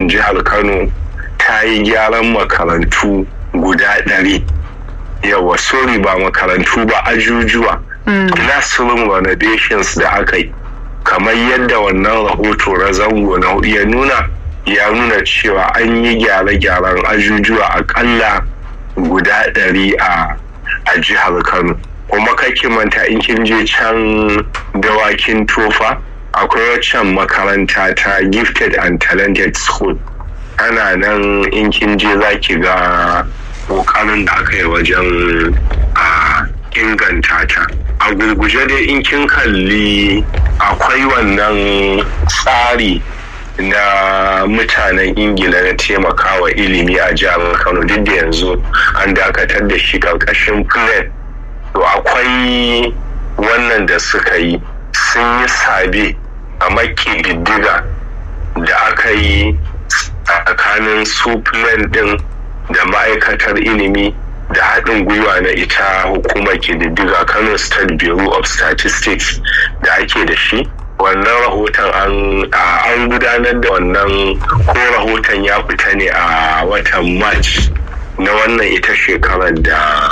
gwamnatin jihar kano ta yi gyaran makarantu guda ɗari yawa sorry ba makarantu ba ajujuwa classroom renovations da aka yi kamar yadda wannan rahoto na zango na hudu ya nuna ya nuna cewa an yi gyare-gyaren ajujuwa akalla guda ɗari a a jihar kano kuma kake manta in kin je can dawakin tofa akwai waccan makaranta ta gifted and talented school ana nan in kin je za ki ga kokarin da aka yi wajen a inganta ta a gurguje dai in kin kalli akwai wannan tsari na mutanen ingila na taimakawa ilimi a jihar kano duk da yanzu an dakatar da shi karkashin plan to akwai wannan da suka yi sun yi sabe a maki diddiga da aka yi tsakanin su plan din da ma'aikatar ilimi da haɗin gwiwa na ita hukumar kididdiga kano state bureau of statistics da ake da shi wannan rahoton an gudanar da wannan ko rahoton ya fita ne a watan march na wannan ita shekarar da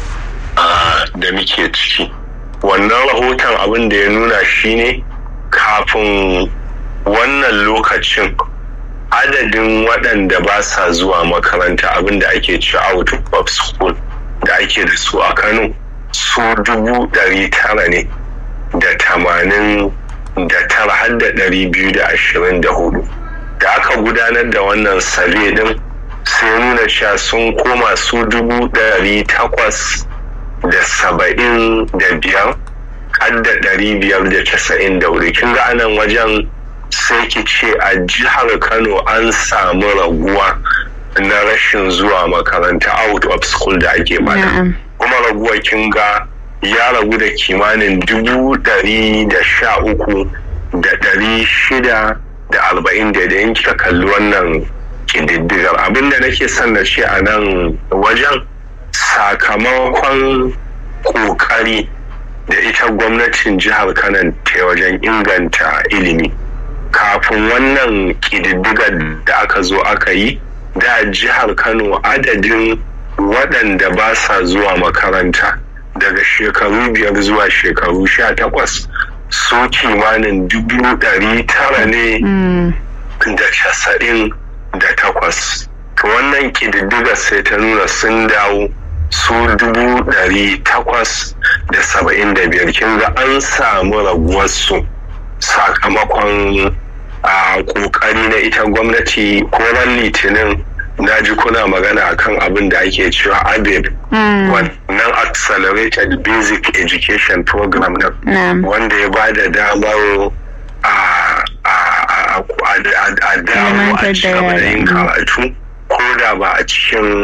da muke ciki wannan rahoton abin da ya nuna shine kafin wannan lokacin adadin waɗanda ba sa zuwa makaranta abin da ake ci out of school da ake da su a kano su dubu ɗari tara ne da tamanin da tara har da ɗari biyu da ashirin da hudu da aka gudanar da wannan sabe din sai nuna cewa sun koma su dubu ɗari takwas da saba'in da biyar har da ɗari biyar da casa'in da hudu kin ga anan wajen sai ki ce a jihar kano an samu raguwa na rashin zuwa makaranta out of school da ake bada kuma raguwa kin ga ya ragu da kimanin dubu ɗari da sha uku da ɗari shida da arba'in da da kika kalli wannan ƙididdigar abinda nake son na ce a nan wajen sakamakon ƙoƙari da ita gwamnatin jihar kano ta wajen inganta ilimi kafin wannan ƙididdigar da aka zo aka yi da jihar kano adadin waɗanda ba sa zuwa makaranta daga shekaru biyar zuwa shekaru sha takwas su kimanin dubu ɗari tara ne da casa'in da takwas wannan ƙididdigar sai ta nuna sun dawo su dubu ɗari takwas da saba'in da biyar kin ga an samu raguwarsu sakamakon a ƙoƙari na ita gwamnati ko ran litinin na ji kuna magana akan abin da ake cewa abeb wannan accelerated basic education program na wanda ya ba da damar a dawo a cigaba da yin karatu ko da ba a cikin